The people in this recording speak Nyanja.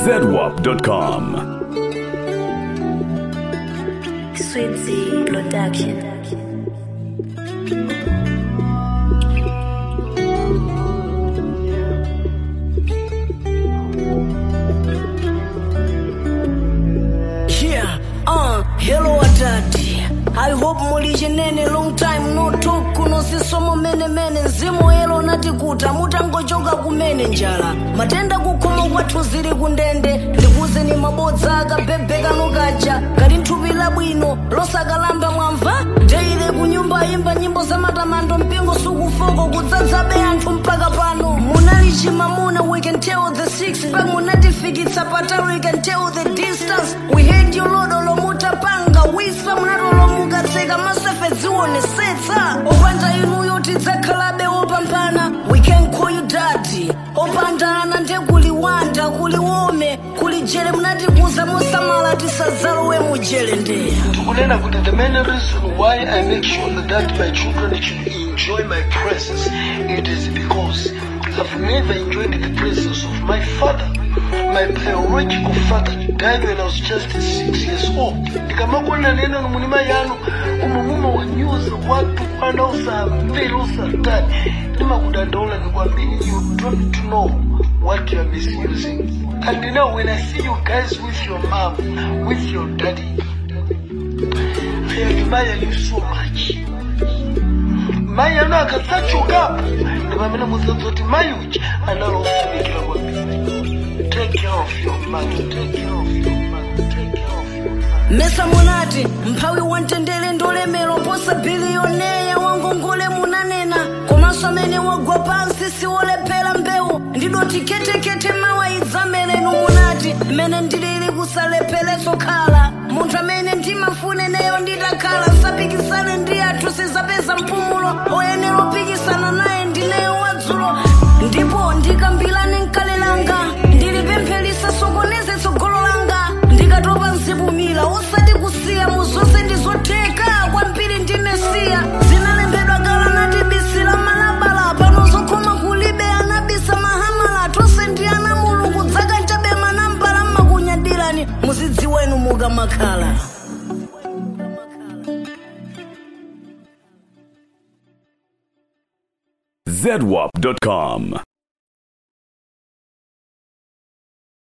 zedwap.com. Sweetie Production. Yeah, uh, hello adadi I hope muli chenene long time no talk kuno sisomo mene mene mzimu elo natikuta mutangochoka kumene njala matenda kukhomo kwathu zili kundende ndikuzeni mabodza akabhebheka nukaja kali nthupi labwino losakalamba mwamva deile kunyumba imba nyimbo za matamando mpingo sukufoko kudzadzabe anthu mpaka pano munali chimamuna we can tell the six pack munatifikitsa patali we can tell the distance we hate you lodo lomutapanga wisa munatolomukatseka masefe dzionesetsa opanda inuyo tidzakhalabe opambana we can call you daddy opandana ndekuliwanda kuliwome kulijele munatikuza musamala tisadzalowe mujele ndeya kunena kuti the main reason why i make sure that my children should enjoy my presence it is because i've never enjoyed the presence of my father my biological father died when i was just six years old ndikamakonera neno nomunima yanu umumuma wanyuza watu wanaosamvera usatani ndimakudandaula nikwambiri you don't know what you are misusing and now when i see you guys with your mom with your daddy I admire you so much. Mai ano akadzachokapo ndi pamene mudzadzoti mai uchi analofunikira kwambiri. Take care of your mother, take care of your mother, take care of your mother. mesa munati mphawi wamtendere ndolemera posa biliyoneya wangongole munanena komanso amene wagwa pansi siwolephera mbewu ndidoti ketekete mawaidzamerenu munati mmene ndilili kusalepheretso khala munthu amene ndimafuneneyo nditakhala nsapikisane ndi athu sizapeza mpumulo oyenera opikisana naye ndineyo wadzulo ndipo ndikambirane mkale langa ndilipempherisa sokoneze tsogolo langa ndikatopa nsibumira usati kusiya muzonse ndizotheka kwambiri ndinesiya zinalembedwa kala nati bisi la malabala pano zokhoma kulibe anabisa mahamala tonse ndi ana mulungu dzaka nchabe manambala mmakunyadirani muzidziwenu mukamakhala zedwap.com.